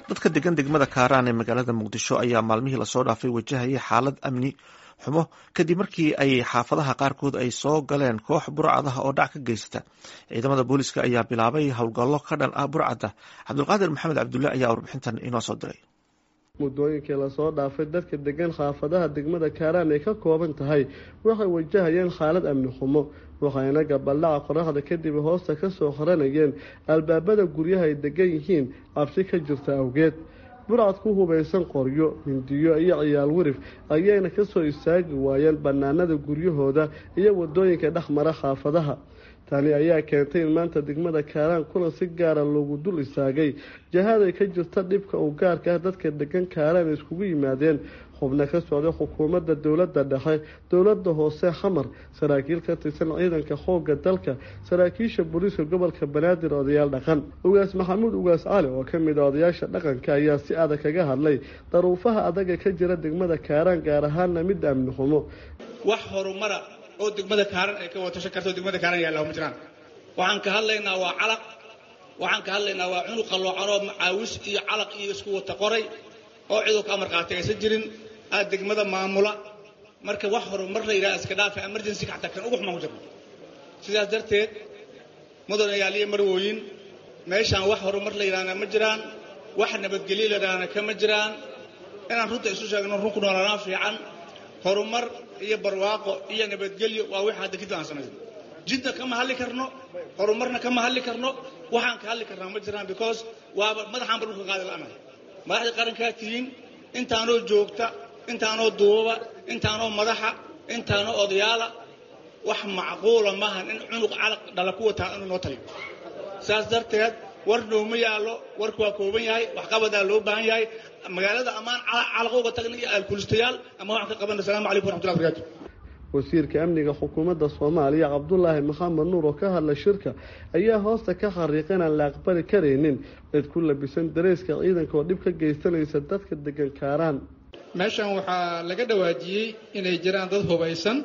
dadka degan degmada kaaraan ee magaalada muqdisho ayaa maalmihii lasoo dhaafay wajahayay xaalad amni xumo kadib markii ay xaafadaha qaarkood ay soo galeen koox burcadaha oo dhac ka geysata ciidamada booliska ayaa bilaabay howlgallo ka dhan ah burcadda cabdulqaadir maxamed cabdulle ayaa warbixintan inoo soo diray muddooyinkii lasoo dhaafay dadka degan xaafadaha degmada kaaraan ay ka kooban tahay waxay wajahayeen xaalad amni xumo waxayna gabaldhaca qoraxda kadib hoosta kasoo qoranayeen albaabada guryaha ay degan yihiin cabsi ka jirta awgeed burcad ku hubaysan qoryo hindiyo iyo ciyaal wirif ayayna kasoo istaagi waayeen bannaanada guryahooda iyo wadooyinka dhexmara xaafadaha tani ayaa keentay in maanta degmada kaaraan kulan si gaara loogu dul istaagay jahaday ka jirta dhibka uu gaarka ah dadka degan kaaraan iskugu yimaadeen xubno ka socday xukuumadda dowladda dhexe dowladda hoose xamar saraakiil ka tirsan ciidanka xoogga dalka saraakiisha booliiska gobolka banaadir odayaal dhaqan ugaas maxamuud ugaas cali oo ka mid a odayaasha dhaqanka ayaa si adag kaga hadlay daruufaha adaga ka jira degmada kaaraan gaar ahaana midda amni xumo wax horumara oo degmada kaaran ay ka watashan karto degmada kaaran yaalla ma jiraan waxaan ka hadlaynaa waa calaq waxaan ka hadlaynaa waa cunug qalloocanoo macaawis iyo calaq iyo isku wata qoray oo ciduu ka amar qaatay aysan jirin aad degmada maamula marka wax horumar la yidhaha iska dhaafa emergency xataa kan ugu xumaan ku jirno sidaas darteed mudanayaaliyo marwooyin meeshaan wax horumar la yidhahna ma jiraan wax nabadgelyo la yidhahna kama jiraan inaan runta isu sheegno run ku noolaanaa fiican horumar iyo barwaaqo iyo nabadgelyo waa wix hadda kadib aan samayno jidna kama hadli karno horumarna kama hadli karno waxaan ka hadli karnaa ma jiraan because waaba madaxaan ba dhulka qaadi la'anahay madaxda qarankaa tihiin intaanoo joogta intaanoo duubaba intaanoo madaxa intaanoo odayaala wax macquula maahan in cunug calaq dhala ku wataa inuu noo taliyo saas darteed war nooma yaallo warku waa kooban yahay waxqabadaa loo baahan yahay magaalada ammaan calaqa uga tagna iyo alkulistayaal ama waxaan ka qabana asalamu calaykum waraxmatullahi barakatu wasiirka amniga xukuumadda soomaaliya cabdulaahi maxamed nuur oo ka hadla shirka ayaa hoosta ka xariiqa inaan la aqbali karaynin cid ku labisan dareyska ciidanka oo dhib ka geysanaysa dadka degan kaaraan meeshan waxaa laga dhawaajiyey inay jiraan dad hubaysan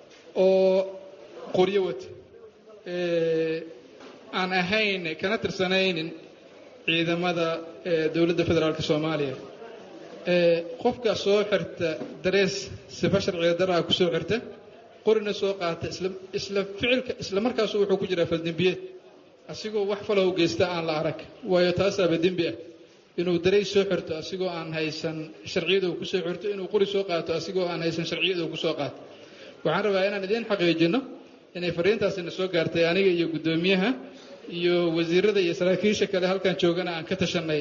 oo qoryo wata aan ahayn kana tirsanaynin ciidamada dowladda federaalk soomaaliya qofka soo xirta darees sifa sharciga daraa ku soo xirta qorina soo qaata isla ficilka isla markaasu wuxuu ku jiraa faldembiyeed asigoo wax falow geysta aan la arag waayo taasaaba dembi ah inuu dareys soo xirto asigoo aan haysan sharciyada uu kusoo xirto inuu qori soo qaato asigoo aan haysan sharciyada uu kusoo qaato waxaan rabaa inaan idiin xaqiijino inay fariintaasina soo gaartay aniga iyo guddoomiyaha iyo wasiirada iyo saraakiisha kale halkan joogana aan ka tashanay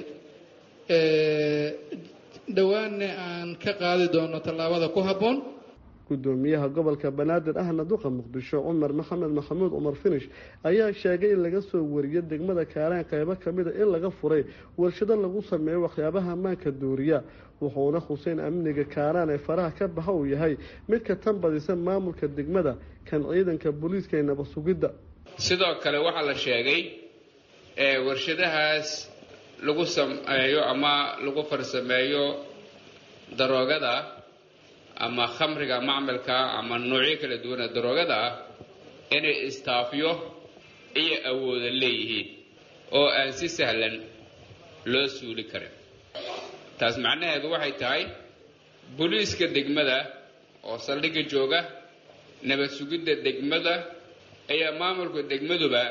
dhowaanna aan ka qaadi doono tallaabada ku habboon gudoomiyaha gobolka banaadir ahna duqa muqdisho cumar maxamed maxamuud cumar finish ayaa sheegay in laga soo wariyo degmada kaaraan qeybo kamida in laga furay warshado lagu sameeyo waxyaabaha ammaanka duuriya wuxuuna xuseen amniga kaaraan ee faraha ka baxa uu yahay mid ka tan badisa maamulka degmada kan ciidanka booliiska ee nabad sugidda sidoo kale waxaa la sheegay warshadahaas lagu sameeyo ama lagu farsameeyo daroogada ama khamriga macmalka ama noocyo kala duwana daroogada ah inay istaafyo iyo awooda leeyihiin oo aan si sahlan loo suuli karin taas macnaheedu waxay tahay booliiska degmada oo saldhigga jooga nabad sugidda degmada ayaa maamulka degmaduba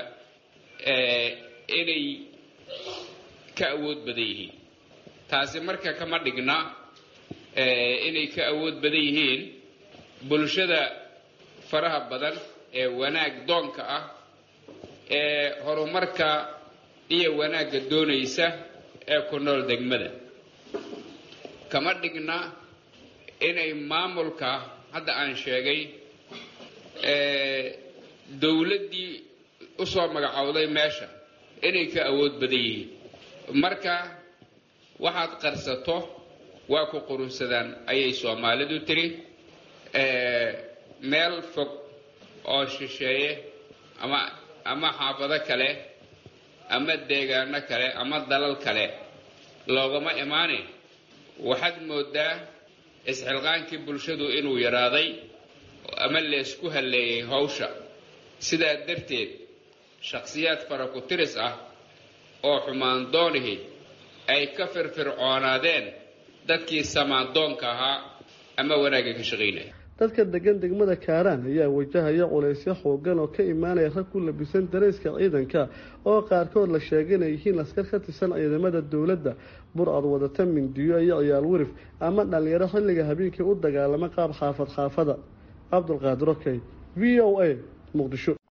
inay ka awood badan yihiin taasi marka kama dhigna inay ka awood badan yihiin bulshada faraha badan ee wanaag doonka ah ee horumarka iyo wanaagga doonaysa ee ku nool degmada kama dhigna inay maamulka hadda aan sheegay dowladdii usoo magacowday meesha inay ka awood badan yihiin marka waxaad qarsato waa ku qurunsadaan ayay soomaalidu tiri meel fog oo shisheeye ama ama xaafado kale ama deegaano kale ama dalal kale loogama imaane waxaad moodaa isxilqaankii bulshadu inuu yaraaday ama leesku halleeyay hawsha sidaa darteed shakhsiyaad fara ku tiris ah oo xumaan doonihi ay ka firfircoonaadeen dadkii samaandoonka ahaa ama wanaagga ka shaqaynaya dadka degan degmada kaaraan ayaa wajahaya culaysyo xoogan oo ka imaanaya rag ku labisan darayska ciidanka oo qaarkood la sheegay inay yihiin askar ka tirsan ciidamada dowladda bur-ad wadata mindiyo iyo ciyaal wirif ama dhalinyaro xilliga habeenkii u dagaalama qaab xaafad xaafada cabdulqaadir okey v o a muqdisho